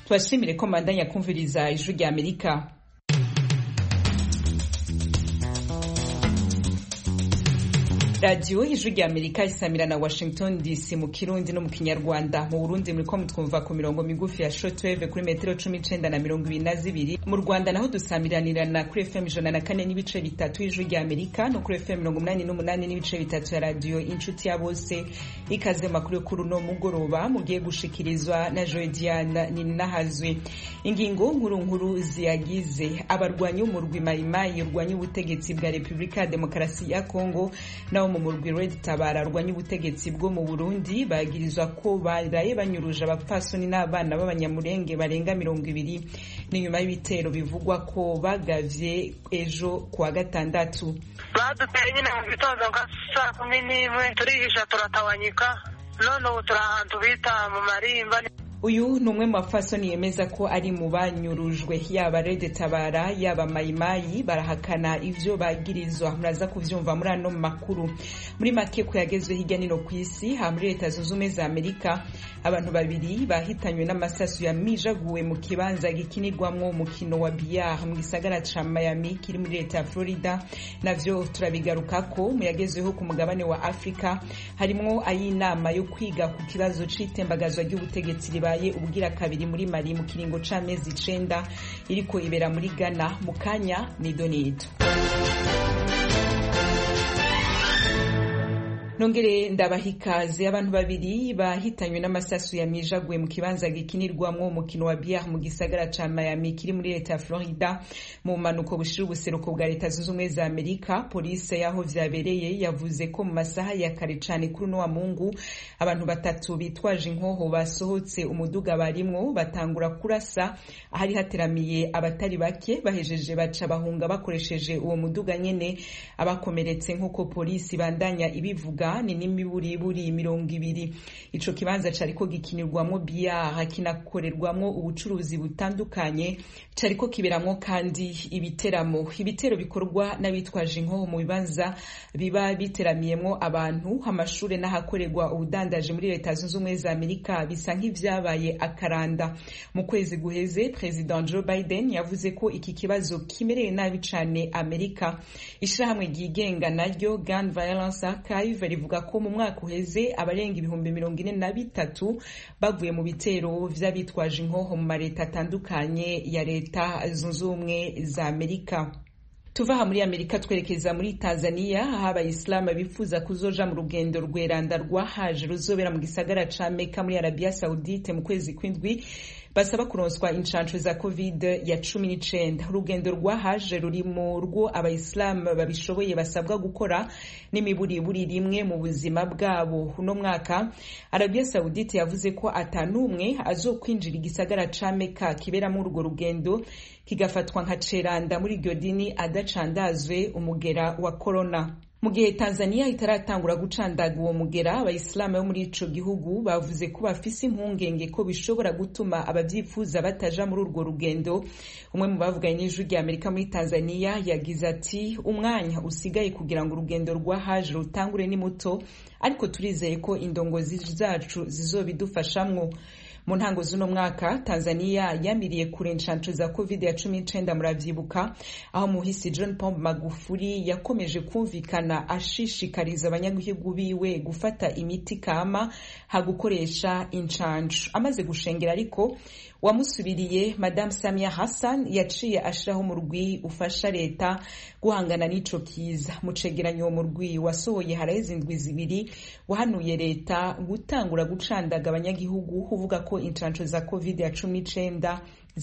tubashimire ko mbandanya kumviriza ijwi rya amerika radiyo ijwi rya amerika isamira na washington dc mu kirundi no mu kinyarwanda mu burundi muriko mutwumva ku mirongo migufi ya shortwave kuri metero cumi icenda na mirongo ibiri na zibiri mu rwanda naho dusamiranirana kuri fm ijana na kane n'ibice bitatu y'ijwi rya amerika no kuri fm mirongo umunani n'umunani n'ibice bitatu ya radiyo inshuti ya bose ikaze makuru yo kuri uno mugoroba mugiye gushikirizwa na joediana ninahazwe ingingo nkuru nkuru ziyagize abarwanyi b'umurwi mayimayi urwanya ubutegetsi bwa repubulika ya demokarasi ya kongo nabo mu murwi red tabara rwanya ubutegetsi bwo mu burundi bagirizwa ko baraye banyuruje abapfasoni n'abana b'abanyamurenge barenga mirongo ibiri n'inyuma y'ibitero bivugwa ko bagavye ejo kuwa gatandatu baduteye nyine mu gitondo nka saa kumi n'imwe turihisha turatawanyika none ubu turi ahantu bita mu marimba uyu ni umwe mu bapfasoni yemeza ko ari mu banyurujwe yaba rede tabara yaba mayimayi barahakana ivyo bagirizwa muraza kuvyumva muri ano makuru muri make ko yagezwe hirya nino ku isi ha muri leta zunze ubumwe za amerika abantu babiri bahitanywe n'amasasu yamijaguwe mu kibanza gikinirwamwo umukino wa biyar mu gisagara ca miami kiri muri leta ya florida navyo turabigarukako mu yagezweho ku mugabane wa afurika harimwo ay'inama yo kwiga ku kibazo c'itembagazwa ry'ubutegetsi ribaye ubwira kabiri muri mali mu kiringo c'amezi icenda iriko ibera muri ghana mu kanya nido nido nongere ndabaha ikaze abantu babiri bahitanywe n'amasasu yamijaguwe mu kibanza gikinirwamwo umukino wa biar mu gisagara ca miami kiri muri leta ya florida mu mpanuko bushira ubuseruko bwa leta zunze ubumwe za amerika polisi yaho vyabereye yavuze ko mu masaha ya kare cane kuri uno wa mungu abantu batatu bitwaje inkoho basohotse umuduga barimwo batangura kurasa ahari hateramiye abatari bake bahejeje baca bahunga bakoresheje uwo muduga nyene abakomeretse nk'uko polisi bandanya ibivuga ni n'imiburiburi mirongo ibiri ico kibanza cariko gikinirwamwo biyara kinakorerwamwo ubucuruzi butandukanye cariko kiberamwo kandi ibiteramo ibitero bikorwa n'abitwaje inkoho mu bibanza biba biteramiyemwo abantu amashure n'ahakorerwa ubudandaje muri leta zunze ubumwe za amerika bisa nk'ivyabaye akaranda mu kwezi guheze president joe biden yavuze ko iki kibazo kimereye nabi cane amerika ishirahamwe ryigenga naryo gun violence archive rivuga ko mu mwaka uheze abarenga ibihumbi mirongo ine na bitatu bavuye mu bitero vy'abitwaje inkoho mu mareta atandukanye ya leta zunze ubumwe za amerika tuva aha muri amerika twerekeza muri tanzania aho abayisilamu bifuza kuzoja mu rugendo rweranda rwahaje ruzobera mu gisagara ca meka muri arabiya saudite mu kwezi kw'indwi basaba kuronswa inshansho za covid ya cumi n'icenda urugendo rwahaje ruri mu rwo abayisilamu babishoboye basabwa gukora n'imiburiburi rimwe mu buzima bwabo uno mwaka arabiya saudite yavuze ko atanumwe azokwinjira igisagara ca meka kiberamo urwo rugendo kigafatwa nka ceranda muri iryo dini adacandazwe umugera wa korona mu gihe tanzania itaratangura gucandaga uwo mugera abayisilamu bo muri ico gihugu bavuze ko bafise impungenge ko bishobora gutuma abavyifuza bataja muri urwo rugendo umwe mu bavuganye n'ijwi rya amerika muri tanzania yagize ati umwanya usigaye kugira ngo urugendo rwa haje rutangure ni muto ariko turizeye ko indongozi zacu zizobidufashamwo mu ntango z'uno mwaka tanzania yamiriye kure inshansho za covid ya cumi n'icenda muravyibuka aho muhisi john pombe magufuri yakomeje kumvikana ashishikariza abanyagihugu biwe gufata imiti kama hagukoresha inshansho amaze gushengera ariko wamusubiriye madame samia hassan yaciye ashiraho umurwi ufasha leta guhangana n'ico kiza mu cegeranyo uwo murwi wasohoye haraheze indwi zibiri wahanuye leta gutangura gucandaga abanyagihugu uvuga ko inshansho za covid ya cumi n'icenda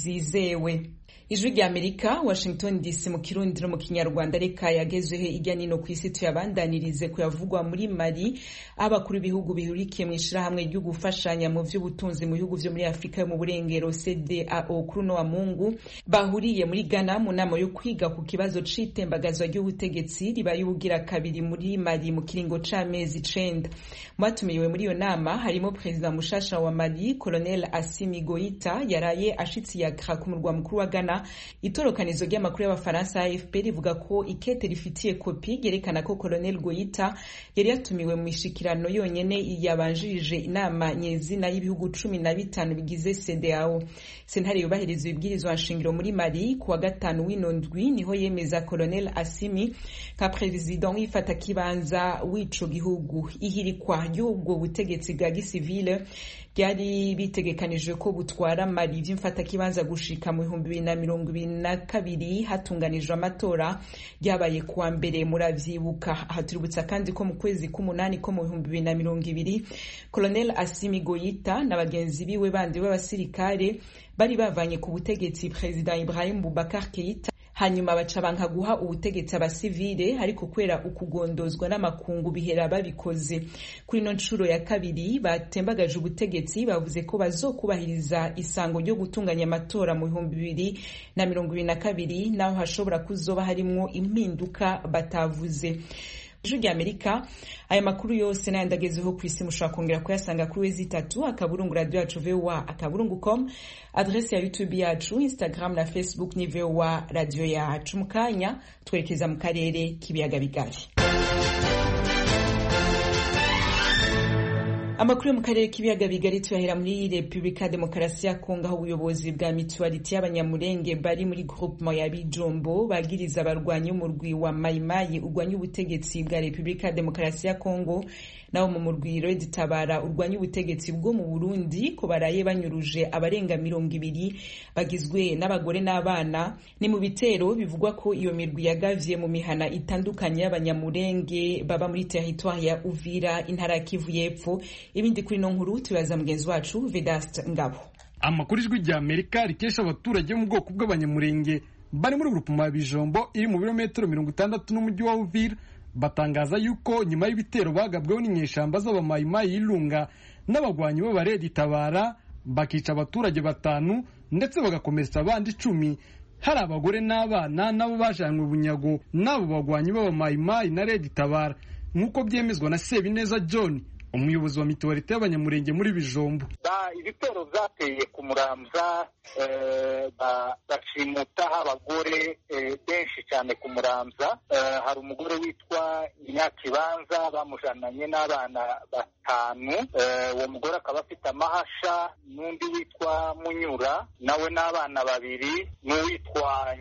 zizewe ijwi rya amerika washington dc mu kirundi no mu kinyarwanda reka yagezweho irya nino ku isi tuyabandanirize kuyavugwa muri mali abakuru b'ibihugu bihurikiye mu ishirahamwe ryo gufashanya mu vy'ubutunzi mu bihugu vyo muri afurika yo mu burengero cdao kuri uno wa mungu bahuriye muri ghana mu nama yo kwiga ku kibazo c'itembagazwa ry'ubutegetsi ribaye ubugira kabiri muri mali mu kiringo c'amezi icenda mu batumiwe muri iyo nama harimo perezida mushasha wa mali colonel asimi goita yaraye ashitse hafi ya Accra ku murwa mukuru wa Ghana itorokanizo ry'amakuru y'abafaransa AFP rivuga ko ikete rifitiye kopi ryerekana ko Colonel Goita yari yatumiwe mu mishikirano yonyene yabanjirije inama nyezina y'ibihugu cumi na bitanu bigize CEDEAO sentare yubahiriza ibibwirizwa nshingiro muri Mali ku wa gatanu w'ino ndwi niho yemeza Colonel Assimi nka president w'ifata kibanza w'ico gihugu ihirikwa ry'ubwo butegetsi bwa gisivile byari bitegekanijwe ko butwara Mali vy'imfatakibanza gushika mu bihumbi bibiri na mirongo ibiri na kabiri hatunganijwe amatora ryabaye kuwa mbere muravyibuka aha tuributsa kandi ko mu kwezi k'umunani ko mu bihumbi bibiri na mirongo ibiri Colonel Assimi Goita na bagenzi biwe bandi b'abasirikare bari bavanye ku butegetsi President Ibrahim Boubacar Keita hanyuma baca banka guha ubutegetsi abasivile ariko kwera ukugondozwa n'amakungu bihera babikoze kuri ino nshuro ya kabiri batembagaje ubutegetsi bavuze ko bazokubahiriza isango ryo gutunganya amatora mu bihumbi bibiri na mirongo ibiri na kabiri naho hashobora kuzoba harimwo impinduka batavuze ijwi rya amerika aya makuru yose n'ayandi agezeho ku isi mushobora kongera kuyasanga kuri wezi itatu akaburungu radio yacu voa akaburungu com adrese ya youtube yacu instagram na facebook ni voa radio yacu mu kanya twerekeza mu karere k'ibiyaga bigari amakuru yo mu karere k'ibiyaga bigari tuyahera muri repubulika demokarasi ya kongo aho ubuyobozi bwa mituwariti y'abanyamurenge bari muri groupement ya bijombo bagiriza abarwanyi umurwi wa mayimayi urwanya ubutegetsi bwa repubulika demokarasi ya kongo nabo mu murwi red tabara urwanya ubutegetsi bwo mu burundi ko baraye banyuruje abarenga mirongo ibiri bagizwe n'abagore n'abana ni mu bitero bivugwa ko iyo mirwi yagavye mu mihana itandukanye y'abanyamurenge baba muri teritwari ya uvira intara ya kivu y'epfo ibindi kuri no nkuru tubaza mugenzi wacu Vedast Ngabo amakuru ijwi rya Amerika rikesha abaturage bo mu bwoko bw'abanyamurenge bari muri grupuma ya Bijombo iri mu birometero mirongo itandatu n'umujyi wa Uvira batangaza yuko nyuma y'ibitero bagabweho n'inyeshamba z'abamayimayi y'Ilunga n'abagwanyi b'abaredi tabara bakica abaturage batanu ndetse bagakomeretsa abandi icumi hari abagore n'abana nabo bajanywe bunyago n'abo bagwanyi b'abamayimayi na redi tabara nk'uko byemezwa na Sebineza John umuyobozi wa mituwarite y'abanyamurenge muri bijombo ibitero byateye ku muramza bashimutaho abagore benshi cyane ku muramza hari umugore witwa nyakibanza bamujananye n'abana batanu uwo mugore akaba afite amahasha n'undi witwa munyura nawe n'abana babiri n'uwitwa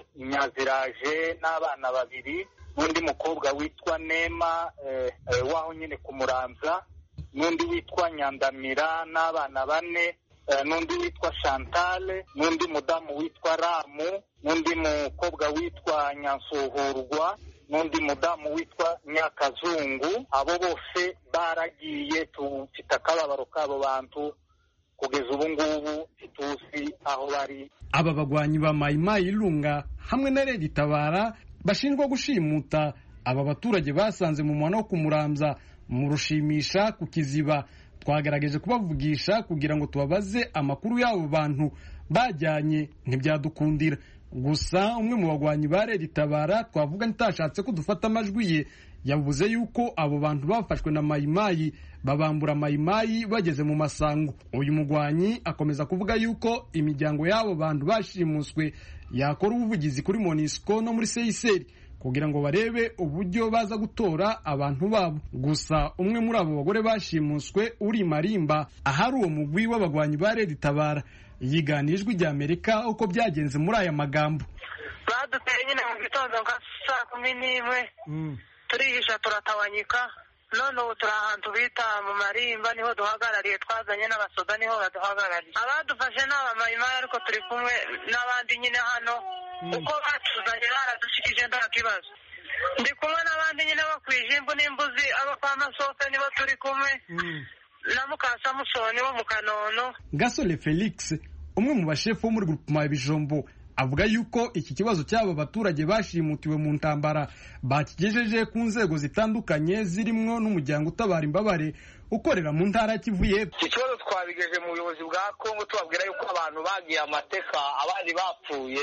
nyaziraje n'abana babiri n'undi mukobwa witwa nema waho nyine ku muramza n'undi witwa nyandamira n'abana bane n'undi witwa shantale n'undi mudamu witwa ramu n'undi mukobwa witwa nyansuhurwa n'undi mudamu witwa nyakazungu abo bose baragiye tufite akababaro k'abo bantu kugeza ubu ngubu ntituzi aho bari aba bagwanyi ba mayimayi irunga hamwe na redi tabara bashinjwa gushimuta aba baturage basanze mu muhanda wo kumuramza mu rushimisha ku kiziba twagerageje kubavugisha kugira ngo tubabaze amakuru y'abo bantu bajyanye ntibyadukundira gusa umwe mu bagwanyi ba redi tabara twavuga ntitashatse ko dufata amajwi ye yavuze yuko abo bantu bafashwe na mayimayi babambura mayimayi bageze mu masango uyu mugwanyi akomeza kuvuga yuko imiryango y'abo bantu bashimuswe yakora ubuvugizi kuri monisco no muri seyiseri kugira ngo barebe uburyo baza gutora abantu babo gusa umwe muri abo bagore bashimuswe uri marimba ahari uwo mugwi w'abagwanyi ba redi tabara yigana ijwi rya amerika uko byagenze muri aya magambo baduteye nyine mu gitondo nka saa kumi n'imwe turihisha turatawanyika none ubu turi ahantu bita mu marimba niho duhagarariye twazanye n'abasoda niho baduhagarariye abadufashe ni abamayimayi ariko turi kumwe n'abandi nyine hano uko batuzanye baradushikije nta kibazo ndi kumwe n'abandi nyine bo ku ijimbu n'imbuzi abo kwa masofe nibo turi kumwe na mukasamusoni wo mu kanono gasore felix umwe mu bashefu bo muri grupema ya bijombo avuga yuko iki kibazo cy'aba baturage bashimutiwe mu ntambara bakigejeje ku nzego zitandukanye zirimo n'umuryango utabara imbabare ukorera mu ntara ya kivu y'epfo ikibazo twabigeje mu buyobozi bwa kongo tubabwira yuko abantu bagiye amateka abandi bapfuye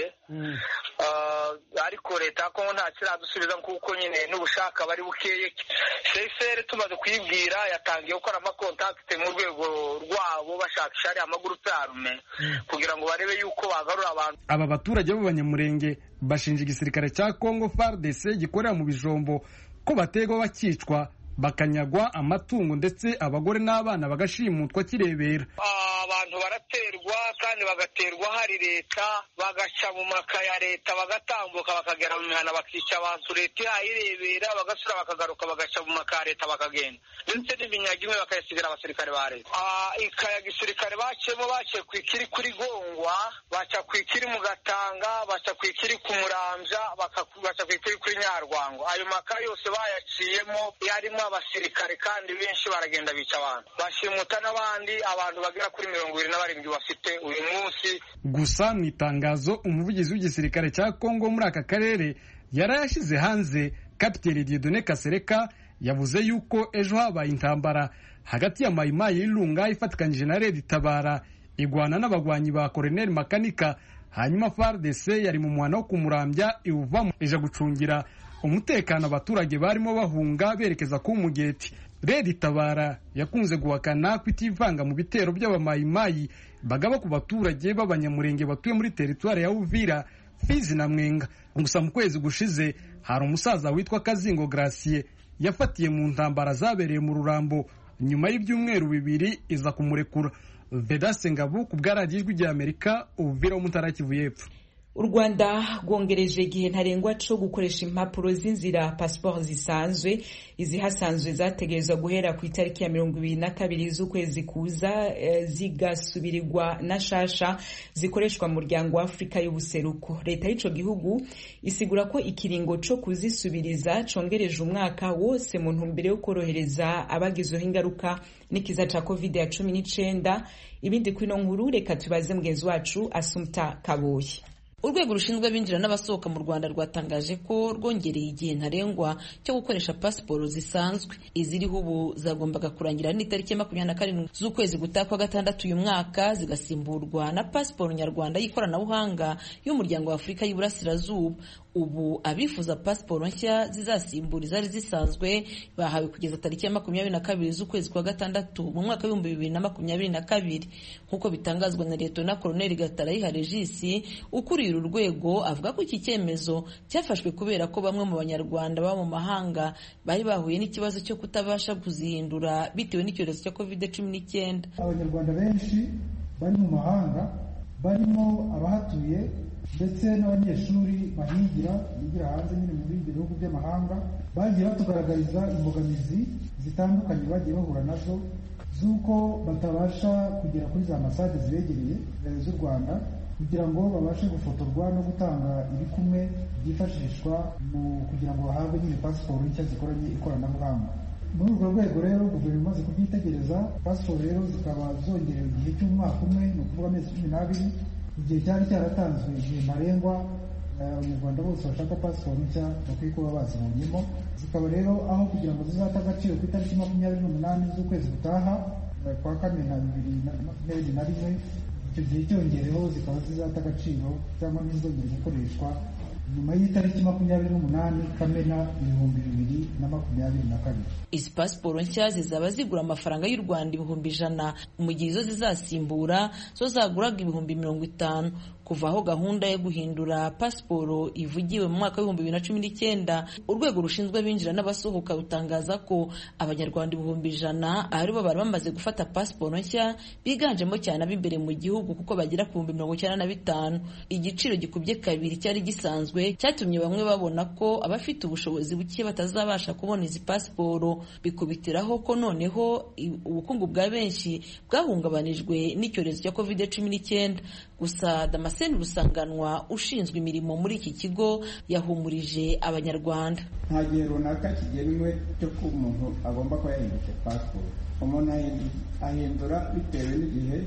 ariko leta ya kongo nta kiradusubiza kuko nyine n'ubushaka bari bukeye sesere tumaze kuyibwira yatangiye gukora amakontakite mu rwego rwabo bashakisha ariya amagurupe arume kugira ngo barebe yuko bagarura abantu aba baturage b'abanyamurenge bashinja igisirikare cya kongo fardc gikorera mu bijombo ko bategwa bakicwa bakanyagwa amatungo ndetse abagore n'abana bagashimutwa kirebera abantu baraterwa kandi bagaterwa hari leta bagaca mu maka ya leta bagatambuka bakagera mu mihana bakica abantu leta ihayirebera bagasura bakagaruka bagaca mu maka ya leta bakagenda ndetse n'iminyaga imwe bakayasigira abasirikare ba leta ikaya gisirikare baciyemo baciye ku ikiri kuri gongwa baca ku ikiri mu gatanga baca ku ikiri ku murambya baca ku ikiri kuri nyarwango ayo maka yose bayaciyemo yarimo abasirikare kandi benshi baragenda bica abantu bashimuta n'abandi abantu bagera kuri mirongo irindwi na barindwi bafite uyu munsi gusa mu itangazo umuvugizi w'igisirikare cya kongo muri aka karere yari yashyize hanze kapiteni diedone kasereka yavuze yuko ejo habaye intambara hagati ya mayimayi y'irunga ifatikanyije na redi tabara igwana n'abagwanyi ba koroneli makanika hanyuma fardc yari mu muhanda wo kumurambya iwuvamo ije gucungira umutekano abaturage barimo bahunga berekeza ku mugeti redi tabara yakunze guhakana ko itivanga mu bitero by'abamayimayi bagaba ku baturage b'abanyamurenge batuye muri teritwari ya uvira fizi na mwenga gusa mu kwezi gushize hari umusaza witwa kazingo gracie yafatiye mu ntambara zabereye mu rurambo nyuma y'ibyumweru bibiri iza kumurekura vedase ngabu ku bwaradiyo ijwi ry'amerika uvira wo mu ntara kivu y'epfo u rwanda rwongereje igihe ntarengwa cyo gukoresha impapuro z'inzira pasiporo zisanzwe izihasanzwe zategerezwa guhera ku itariki ya mirongo ibiri na kabiri z'ukwezi kuza e, zigasubirirwa na shasha zikoreshwa mu muryango wa afurika y'ubuseruko leta y'ico gihugu isigura ko ikiringo co kuzisubiriza congereje umwaka wose mu ntumbero yo korohereza abagizweho ingaruka n'ikiza ca covid ya cumi n'icenda ibindi kwino nkuru reka tubaze mugenzi wacu asumta kaboyi urwego rushinzwe abinjira n'abasohoka mu rwanda rwatangaje ko rwongereye igihe ntarengwa cyo gukoresha pasiporo zisanzwe iziriho ubu zagombaga kurangira n'itariki ya makumyabiri na karindwi z'ukwezi gutaha kwa gatandatu uyu mwaka zigasimburwa na pasiporo nyarwanda y'ikoranabuhanga y'umuryango wa afurika y'iburasirazuba ubu abifuza pasiporo nshya zizasimbura izari zisanzwe bahawe kugeza tariki ya makumyabiri na kabiri z'ukwezi kwa gatandatu mu mwaka w'ibihumbi bibiri na makumyabiri na kabiri nk'uko bitangazwa na leta na koroneli gatarayiha regisi ukuriye uru rwego avuga ko iki cyemezo cyafashwe kubera ko bamwe mu banyarwanda baba mu mahanga bari bahuye n'ikibazo cyo kutabasha kuzihindura bitewe n'icyorezo cya covid cumi n'icyenda abanyarwanda benshi bari mu mahanga barimo abahatuye ndetse n'abanyeshuri bahigira bigira hanze nyine mu bindi bihugu by'amahanga bagiye batugaragariza imbogamizi zitandukanye bagiye bahura nazo z'uko batabasha kugera kuri za masade zibegereye z'u rwanda kugira ngo babashe gufotorwa no gutanga iri kumwe byifashishwa mu kugira ngo bahabwe nyine pasiporo nshya zikoranye ikoranabuhanga muri urwo rwego rero guverinoma imaze kubyitegereza pasiporo rero zikaba zongerewe igihe cy'umwaka umwe ni ukuvuga amezi cumi n'abiri igihe cyari cyaratanzwe igihe ntarengwa abanyarwanda bose bashaka pasiporo nshya bakwiye kuba bazibonyemo zikaba rero aho kugira ngo zizate agaciro ku itariki makumyabiri n'umunani z'ukwezi gutaha kwa kane na bibiri na makumyabiri na rimwe icyo gihe cyongereho zikaba zizata agaciro cyangwa ntizongere gukoreshwa nyuma y'itariki makumyabiri n'umunani kamena ibihumbi bibiri na makumyabiri na kabiri izi pasiporo nshya zizaba zigura amafaranga y'u rwanda ibihumbi ijana mu gihe izo zizasimbura zo zaguraga ibihumbi mirongo itanu kuva aho gahunda yo guhindura pasiporo ivugiwe mu mwaka w'ibihumbi bibiri na cumi n'icyenda urwego rushinzwe abinjira n'abasohoka rutangaza ko abanyarwanda ibihumbi ijana aribo bari bamaze gufata pasiporo nshya biganjemo cyane ab'imbere mu gihugu kuko bagera ku bihumbi mirongo icyenda na bitanu igiciro gikubye kabiri cyari gisanzwe cyatumye bamwe babona ko abafite ubushobozi buke batazabasha kubona izi pasiporo bikubitiraho ko noneho ubukungu bwa benshi bwahungabanijwe n'icyorezo cya covid cumi n'icyenda gusa damascene rusanganwa ushinzwe imirimo muri iki kigo yahumurije abanyarwanda nta gihe runaka kigenwe cyo ko umuntu agomba kuba yahindutse pasiporo umuntu ahindura bitewe n'igihe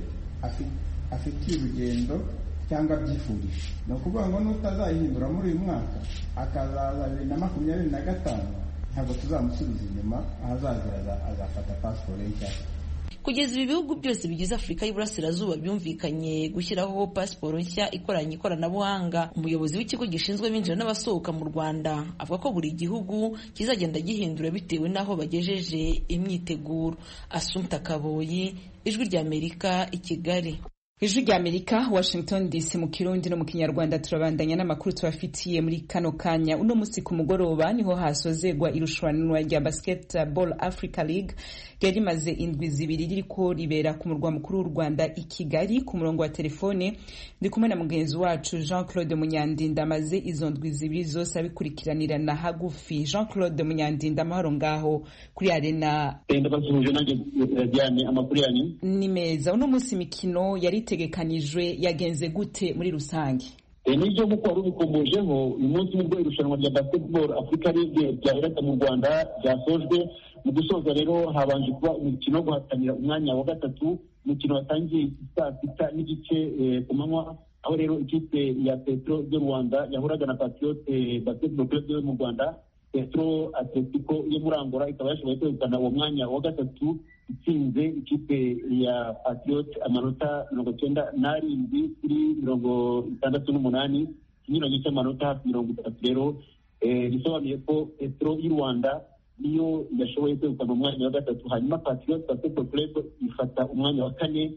afitiye urugendo cyangwa abyifurije ni ukuvuga ngo n'utazayihindura muri uyu mwaka akazaza bibiri na makumyabiri na gatanu ntabwo tuzamusubiza inyuma ahazazira azafata pasiporo nshya kugeza ibi bihugu byose bigize afurika y'iburasirazuba byumvikanye gushyiraho pasiporo nshya ikoranye ikoranabuhanga umuyobozi w'ikigo gishinzwe abinjira n'abasohoka mu rwanda avuga ko buri gihugu kizagenda gihindura bitewe n'aho bagejeje imyiteguro asumta kaboyi ijwi ry'amerika i kigali ijwi rya amerika washington dc mu kirundi no mu kinyarwanda turabandanya n'amakuru tubafitiye muri kano kanya uno munsi ku mugoroba niho hasozegwa irushanwa rya basketball africa league ryari rimaze indwi zibiri ririko ribera ku murwa mukuru w'u rwanda i kigali ku murongo wa telefone ndi kumwe na mugenzi wacu jean claude munyandinda amaze izo ndwi zibiri zose abikurikiranirana hagufi jean claude munyandinda amahoro ngaho kuri arena ndabasuhuje nanjye diane amakuru yanyu ni meza uno munsi imikino yari itegekanijwe yagenze gute muri rusange nibyo nk'uko wari ubikomojeho uyu munsi nibwo irushanwa rya basketball africa league ryaheraga mu rwanda ryasojwe mu gusoza rero habanje kuba umukino wo guhatanira umwanya wa gatatu umukino watangiye saa sita n'igice ku manywa aho rero ikipe ya petro de rwanda yahuraga na patriote basketball club yo mu rwanda petro atletico yo muri angola ikaba yashoboye kwegukana uwo mwanya wa gatatu itsinze ikipe ya patriot amanota mirongo cyenda n'arindwi kuri mirongo itandatu n'umunani ikinyuranyo cy'amanota hafi mirongo itatu rero bisobanuye ko petro y'u rwanda niyo yashoboye kwegukana umwanya wa gatatu hanyuma patriot basketball club ifata umwanya wa kane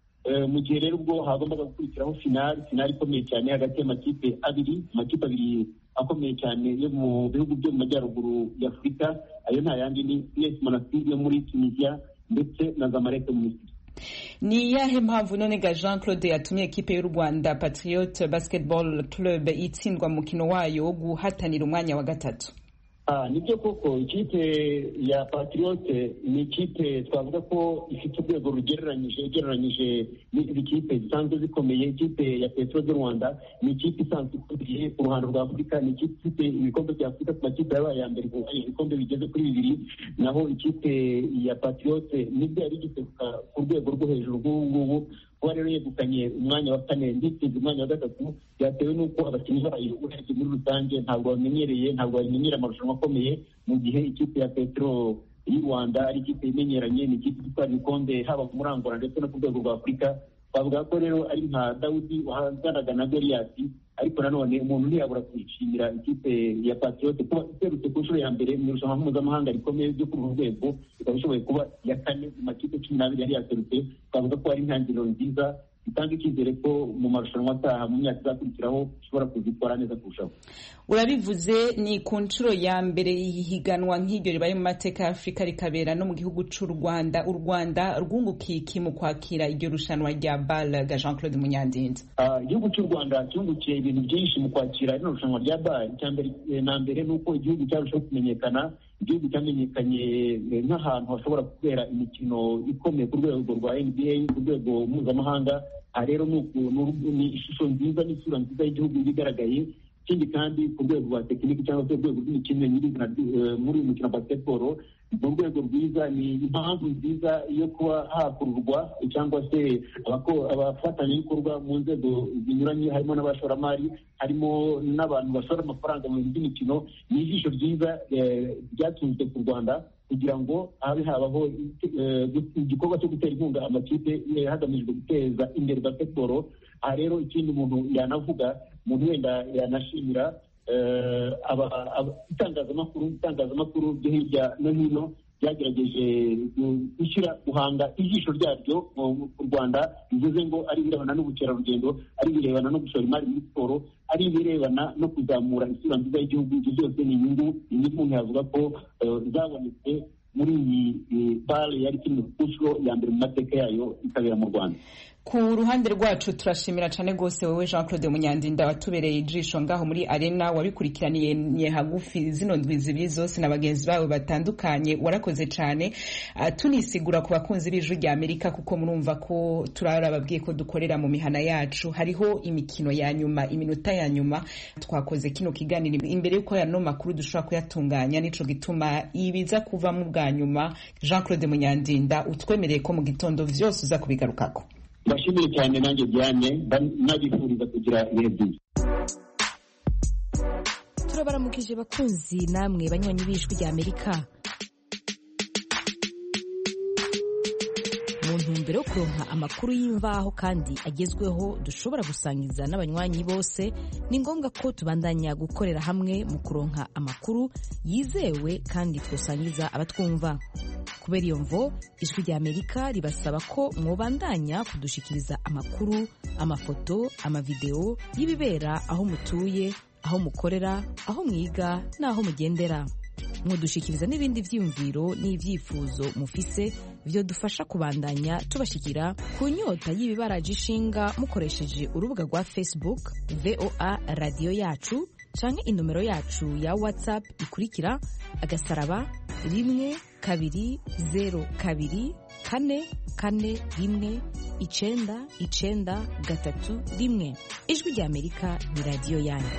mu gihe rero ubwo hagombaga gukurikiraho finali finali ikomeye cyane hagati y'amakipe abiri amakipe abiri akomeye cyane yo mu bihugu byo mu majyaruguru ya afurika ayo nta yandi ni es monastir yo muri tunisia ndetse na zamalek mu misiri ni iyahe mpamvu none ga jean claude yatumye ekipe y'u rwanda patriot basketball club itsindwa mu mukino wayo wo guhatanira umwanya wa gatatu nibyo koko ikipe ya patriote ni ikipe twavuga ko ifite urwego rugereranyije ugereranyije n'izindi kipe zisanzwe zikomeye ikipe ya petro de rwanda ni ikipe isanzwe ikomeye ku ruhando rwa afurika ni ikipe ifite ibikombe bya afurika ku makipe yabaye ya mbere ibikombe bigeze kuri bibiri naho ikipe ya patriote nibwo yari igiseruka ku rwego rwo hejuru rw'ubu ngubu kuba rero yegukanye umwanya wa kane nditsinze umwanya wa gatatu byatewe n'uko abakinnyi bayo urebye muri rusange ntabwo bamenyereye ntabwo bamenyera amarushanwa akomeye mu gihe ikipe ya petro y'u rwanda ari ikipe imenyeranye ni ikipe itwara ibikombe haba muri angola ndetse no ku rwego rwa afurika twavuga ko rero ari nka dawudi wahanganaga na goliyati ariko nanone umuntu ntiyabura kwishimira ikipe ya patriote kuba iserutse ku nshuro ya mbere mu irushanwa mpuzamahanga rikomeye ryo kuri uru rwego ikaba ishoboye kuba iya kane mu makipe cumi n'abiri yari yaserutse twavuga ko ari intangiriro nziza bitanga icyizere ko mu marushanwa ataha mu myaka izakurikiraho ushobora kuzitwara neza kurushaho urabivuze ni ku nshuro ya mbere ihiganwa nk'iryo ribaye mu mateka ya afurika rikabera no mu gihugu cy'u rwanda u rwanda rwungukiye iki mu kwakira iryo rushanwa rya bal ga jean claude munyandinda igihugu cy'u rwanda cyungukiye ibintu byinshi mu kwakira rino rushanwa rya bal icya mbere na mbere ni uko igihugu cyarushaho kumenyekana igihugu cyamenyekanye nk'ahantu hashobora kubera imikino ikomeye ku rwego rwa nba ku rwego mpuzamahanga aha rero ni ishusho nziza n'isura nziza y'igihugu igaragaye ikindi kandi ku rwego rwa tekiniki cyangwa se urwego rw'imikino nyirizina muri uyu mukino wa basketball ni urwego rwiza ni impamvu nziza yo kuba hakururwa cyangwa se abafatanyabikorwa mu nzego zinyuranye harimo n'abashoramari harimo n'abantu bashora amafaranga mu bintu by'imikino ni ijisho ryiza ryatunzwe ku rwanda kugira ngo habe habaho igikorwa cyo gutera inkunga amakipe hagamijwe guteza imbere basketball aha rero ikindi umuntu yanavuga umuntu wenda yanashimira itangazamakuru itangazamakuru byo hirya no hino byagerageje gushyira guhanga ijisho ryaryo mu rwanda bivuze ngo ari ibirebana n'ubukerarugendo ari ibirebana no gushora imari muri siporo ari ibirebana no kuzamura isura nziza y'igihugu ibyo byose ni inyungu inyungu umuntu yavuga ko zabonetse muri iyi bare yari kimwe ku nshuro ya mbere mu mateka yayo ikabera mu rwanda ku ruhande rwacu turashimira cyane rwose wowe jean claude munyandinda watubereye ijisho ngaho muri arena wabikurikiraniye hagufi zino ndwi zibiri zose na bagenzi bawe batandukanye warakoze cyane uh, tunisigura ku bakunzi b'ijwi rya amerika kuko murumva ko turarababwiye ko dukorera mu mihana yacu hariho imikino ya nyuma iminota ya nyuma twakoze kino kiganiro imbere y'uko yano makuru dushobora kuyatunganya nico gituma ibiza kuvamo bwa nyuma jean claude munyandinda utwemereye ko mu gitondo vyose uza kubigarukako ndashimire cyane nanjye diane nabifuriza kugira ibihe byiza turabaramukije bakunzi namwe banywanyi b'ijwi rya amerika mu ntumbero yo kuronka amakuru y'imvaho kandi agezweho dushobora gusangiza n'abanywanyi bose ni ngombwa ko tubandanya gukorera hamwe mu kuronka amakuru yizewe kandi twosangiza abatwumva kubera iyo mvo ijwi rya amerika ribasaba ko mwobandanya kudushikiriza amakuru amafoto amavideo y'ibibera aho mutuye aho mukorera aho mwiga n'aho mugendera mudushikiriza n'ibindi vyiyumviro n'ivyifuzo mufise vyodufasha kubandanya tubashikira ku nyota y'ibibaraje ishinga mukoresheje urubuga rwa facebook voa radiyo yacu canke inomero yacu ya whatsapp ikurikira agasaraba rimwe kabiri zero kabiri kane kane rimwe icenda icenda gatatu rimwe ijwi rya amerika ni radiyo yanyu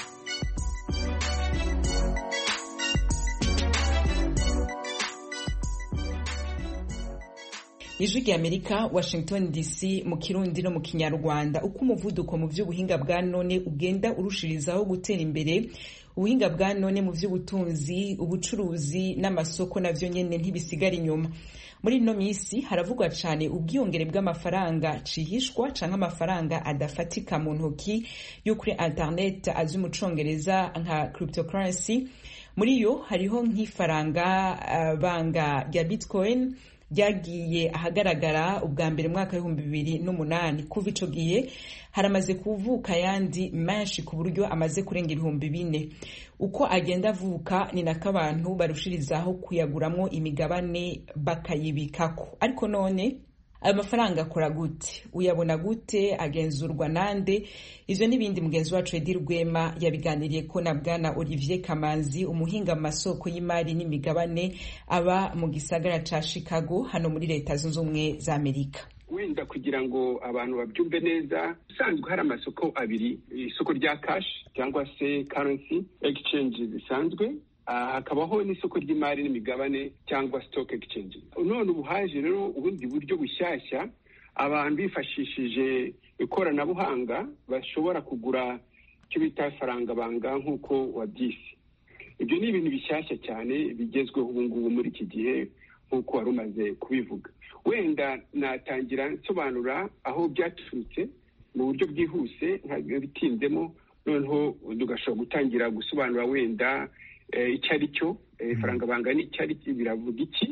ijwi rya amerika washington dc mu kirundi no mu kinyarwanda uko umuvuduko mu by'ubuhinga bwa none ugenda urushirizaho gutera imbere ubuhinga bwa none mu by'ubutunzi ubucuruzi n'amasoko navyo nyene ntibisigara inyuma muri ino minsi haravugwa cyane ubwiyongere bw'amafaranga cihishwa canke amafaranga adafatika mu ntoki yo kuri internet azwi mu congereza nka cryptocurrency muri yo hariho nk'ifaranga uh, banga rya bitcoin ryagiye ahagaragara ubwa mbere mwaka w'ibihumbi bibiri n'umunani kuva ico gihe haramaze kuvuka ayandi menshi ku buryo amaze kurenga ibihumbi bine uko agenda avuka ni nako abantu barushirizaho kuyaguramwo imigabane bakayibikako ariko none ayo mafaranga akora gute uyabona gute agenzurwa nande ivyo n'ibindi mugenzi wacu edi rwema yabiganiriye ko na bwana olivier kamanzi umuhinga mu masoko y'imari n'imigabane aba mu gisagara ca chicago hano muri leta zunze ubumwe za amerika wenda kugira ngo abantu babyumve neza usanzwe hari amasoko abiri isoko rya cash cyangwa se currency exchange zisanzwe hakabaho n'isoko ry'imari n'imigabane cyangwa stock exchange none ubu haje rero ubundi buryo bushyashya abantu bifashishije ikoranabuhanga bashobora kugura icyo bita faranga banga nk'uko wabyise ibyo ni ibintu bishyashya cyane bigezweho ubu ngubu muri iki gihe nk'uko wari umaze kubivuga wenda natangira nsobanura aho byaturutse mu buryo bwihuse bitinzemo noneho tugashobora gutangira gusobanura wenda icyo ari cyo faranga banga ni icyo ari cyo biravuga iki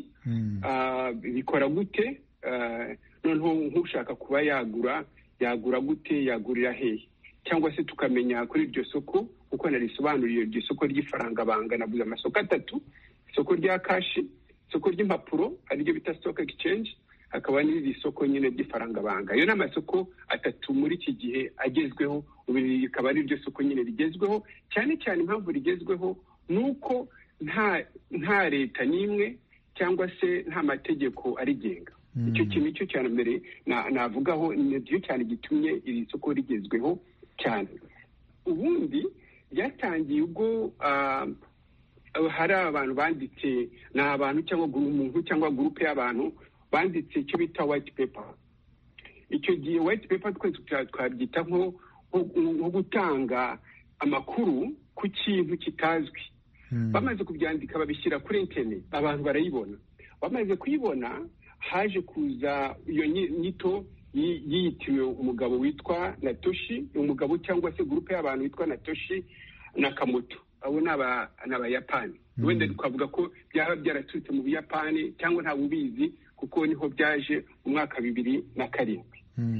bikora gute noneho nk'ushaka kuba yagura yagura gute yagurira hehe cyangwa se tukamenya kuri iryo soko kuko narisobanuriye iryo soko ry'ifaranga banga navuze amasoko atatu isoko rya kashi isoko ry'impapuro ariryo bita stock exchange hakaba n'iri soko nyine ry'ifaranga banga ayo ni amasoko atatu muri iki gihe agezweho ubu rikaba ari ryo soko nyine rigezweho cyane cyane impamvu rigezweho ni uko nta nta leta n'imwe cyangwa se nta mategeko arigenga icyo kintu cyo cya mbere navugaho nicyo cyane gitumye iri soko rigezweho cyane ubundi byatangiye ubwo hari abantu banditse ni abantu cyangwa umuntu cyangwa gurupe y'abantu banditse icyo bita white paper icyo gihe white paper twese twabyita nko gutanga amakuru ku kintu kitazwi bamaze kubyandika babishyira kuri interineti abantu barayibona bamaze kuyibona haje kuza iyo nyito yiyitiriwe umugabo witwa natoshi umugabo cyangwa se gurupe y'abantu witwa natoshi nakamoto abo ni abayapani wenda twavuga ko byaba byaraturutse mu buyapani cyangwa ntawe ubizi kuko niho byaje mu mwaka bibiri na karindwi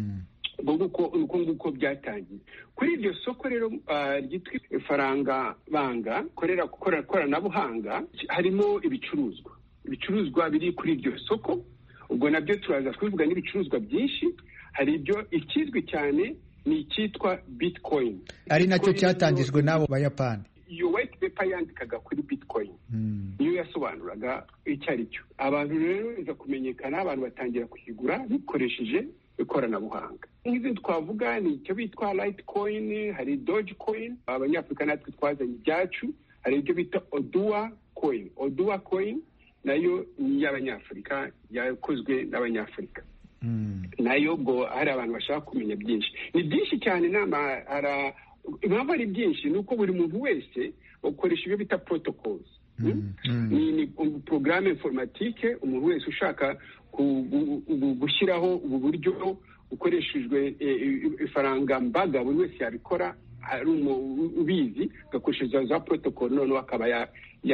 uko nguko byatangiye kuri iryo soko rero ryitwa ifaranga banga korera koranabuhanga harimo ibicuruzwa ibicuruzwa biri kuri iryo soko ubwo nabyo turaza kubivuga n'ibicuruzwa byinshi hari ibyo ikizwi cyane ni icyitwa bitcoin ari nacyo cyatangijwe n'abo bayapani iyo white paper yandikaga kuri bitcoin niyo yasobanuraga icyo ari cyo abantu rero biza kumenyekana abantu batangira kuyigura bikoresheje ikoranabuhanga nk'izi twavuga ni icyo bitwa litecoin hari doge coin abanyafurika natwe twazanye ibyacu hari ibyo bita oduwa coin oduwa coin nayo ni iy'abanyafurika yakozwe n'abanyafurika nayo ubwo hari abantu bashaka kumenya byinshi ni byinshi cyane inama impamvu ari byinshi ni uko buri muntu wese ukoresha ibyo bita protocols ni porogaramu informatike umuntu wese ushaka gushyiraho ubu buryo bukoreshejwe ifaranga mbaga buri wese yabikora ari ubizi agakoresheje za protocol noneho akaba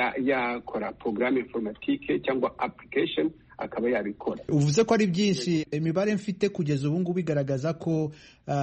yakora porogaramu informatike cyangwa application akaba yabikora uvuze ko ari byinshi imibare mfite kugeza ubu ngubu igaragaza ko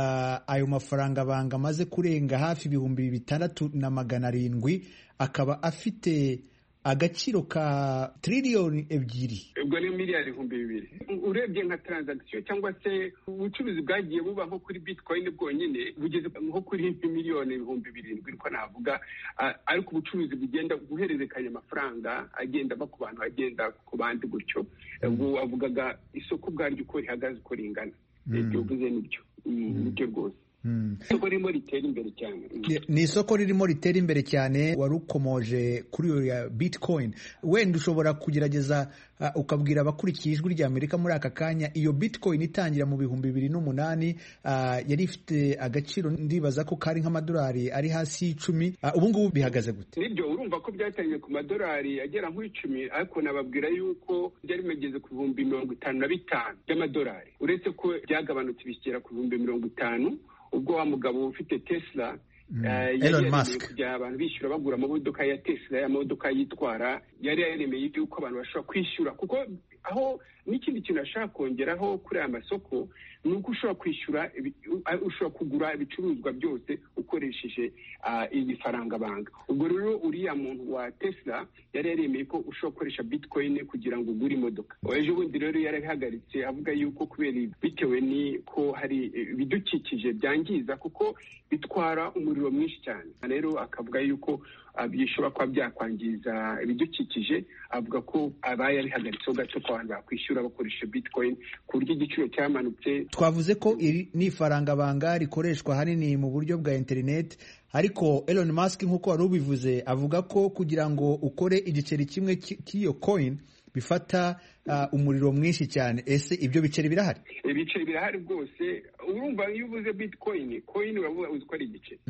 ayo mafaranga banga amaze kurenga hafi ibihumbi bitandatu na magana arindwi akaba afite agaciro ka tiririyoni ebyiri ubwo ni miliyari ibihumbi bibiri urebye nka taranzagisiyo cyangwa se ubucuruzi bwagiye buba nko kuri bitcoin bwonyine bugeze nko kuri miliyoni ibihumbi birindwi niko navuga ariko ubucuruzi bugenda guhererekanya amafaranga agenda ava ku bantu agenda ku bandi gutyo ubwo wavugaga isoko ubwaryo uko rihagaze uko ringana ibyo uvuze nibyo nibyo rwose isoko ririmo ritera imbere cyane ni isoko ririmo ritera imbere cyane wari ukomoje kuri iyo ya bitcoin wenda ushobora kugerageza ukabwira abakurikiye ijwi rya amerika muri aka kanya iyo bitcoin itangira mu bihumbi bibiri n'umunani yari ifite agaciro ndibaza ko kari nk'amadolari ari hasi y'icumi ubu ngubu bihagaze gute nibyo urumva ko byatangiye ku madolari agera nk'icumi ariko nababwira yuko byari bimageze ku bihumbi mirongo itanu na bitanu by'amadolari uretse ko byagabanutse bishyira ku bihumbi mirongo itanu ubwo wa mugabo ufite tesla Elon Musk kujya abantu bishyura bagura amamodoka ya tesla amamodoka yitwara yari yaremeye yuko abantu bashobora kwishyura kuko aho n'ikindi kintu ashaka kongeraho kuri aya masoko ni uko ushobora kwishyura ushobora kugura ibicuruzwa byose ukoresheje iyi faranga banga ubwo rero uriya muntu wa tesla yari yaremeye ko ushobora gukoresha bitcoin kugira ngo ugure imodoka ejo bundi rero yarabihagaritse avuga yuko kubera bitewe n'iko hari ibidukikije byangiza kuko bitwara umuriro mwinshi cyane rero akavuga yuko bishobora kuba byakwangiza ibidukikije avuga ko abaye abihagaritseho gato ko abantu bakwishyura bakoresha bitcoin ku buryo igiciro cyamanutse twavuze ko iri ni ifaranga banga rikoreshwa ahanini mu buryo bwa interineti ariko Elon Musk nk'uko wari ubivuze avuga ko kugira ngo ukore igiceri kimwe cy'iyo coin bifata umuriro mwinshi cyane ese ibyo biceri birahari ibiceri birahari rwose urumva iyo uvuze bitcoin coin uravuga uzi ko ari igiceri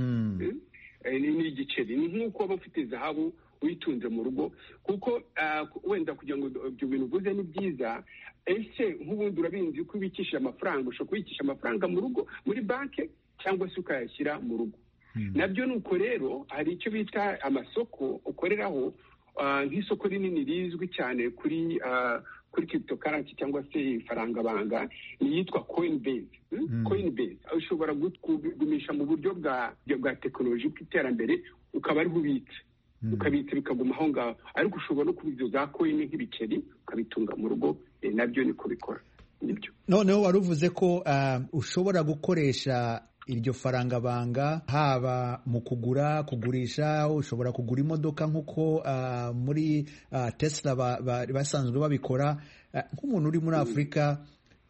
ni igiceri ni nk'uko waba ufite zahabu uyitunze mu rugo kuko wenda kugira ngo ibyo bintu uvuze ni byiza ese nk'ubundi urabizi ko ubikisha amafaranga ushobora kubikisha amafaranga mu rugo muri banki cyangwa se ukayashyira mu rugo nabyo ni uko rero hari icyo bita amasoko ukoreraho nk'isoko rinini rizwi cyane kuri kuri cryptocurrency cyangwa se ifaranga banga ni iyitwa coinbase coinbase ushobora kugumisha mu buryo bwa bwa tekinoloji bw'iterambere ukaba ariho ubitse ukabitsa bikaguma aho ngaho ariko ushobora no kuba ibyo za coin nk'ibiceri ukabitunga mu rugo nabyo niko bikora nibyo noneho wari uvuze ko ushobora gukoresha iryo faranga banga haba mu kugura kugurisha ushobora kugura imodoka nk'uko muri tesla basanzwe babikora nk'umuntu uri muri afurika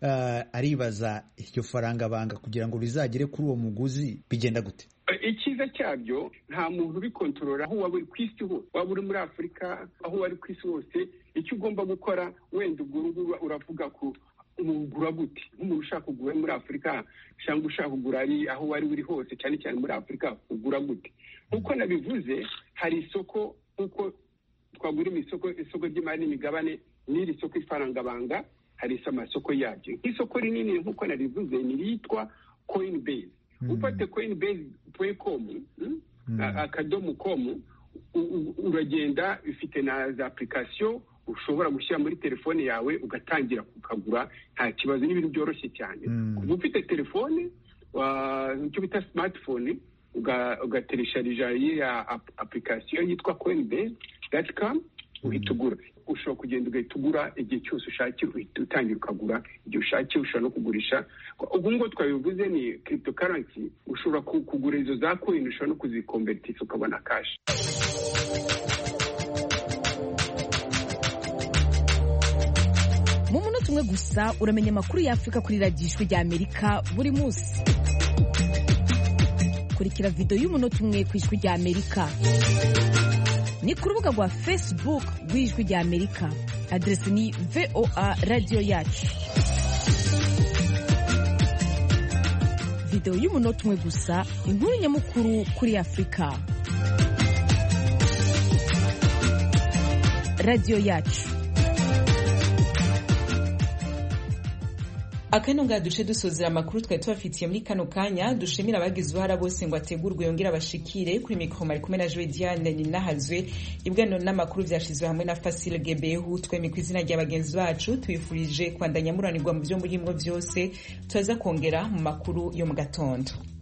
aribaza iryo faranga banga kugira ngo rizagere kuri uwo muguzi bigenda gute icyiza cyabyo nta muntu ubikontorora aho waba uri ku isi hose waba uri muri afurika aho wari ku isi hose icyo ugomba gukora wenda ubwo uravuga ko ugura gute nk'umuntu ushaka kugura muri afurika cyangwa ushaka kugura ari aho wari uri hose cyane cyane muri afurika ugura gute nk'uko nabivuze hari isoko nk'uko twagura isoko isoko ry'imari n'imigabane n'iri soko ifaranga banga hari amasoko yabyo nk'isoko rinini nk'uko nabivuze ni iryitwa coinbase ufate coinbase komu akadomo komu uragenda bifite na za apurikasiyo ushobora gushyira muri telefone yawe ugatangira kukagura nta kibazo n'ibintu byoroshye cyane kuba ufite telefone icyo bita simatifone ugateresharija iriya apurikasiyo yitwa coinbase dati kamu uhita ugura ushobora kugenda ugahita ugura igihe cyose ushakiye uhita utangira ukagura igihe ushakiye ushobora no kugurisha ubu ngubu twabivuze ni cryptocurrency ushobora kugura izo za coin ushobora no kuzikomberitisa ukabona kashi mu munota umwe gusa uramenya amakuru y'afurika kuri radiyo ijwi rya amerika buri munsi kurikira videwo y'umunota umwe ku ijwi rya amerika ni ku rubuga rwa facebook rw'ijwi rya amerika aderesi ni voa radiyo yacu videwo y'umunota umwe gusa inkuru nyamukuru kuri afurika radiyo yacu akano ngaha duce dusozera amakuru twari tubafitiye muri kano kanya dushimira abagize uruhara bose ngo ategurwe yongere abashikire kuri mikoro mari kumwe na joe diane ninahazwe ibiganiro n'amakuru vyashizwe hamwe na fasile gebehu twemi ku izina rya bagenzi bacu tubifurije kwandanya muranirwa mu vyo murimwo vyose turaza kongera mu makuru yo mu gatondo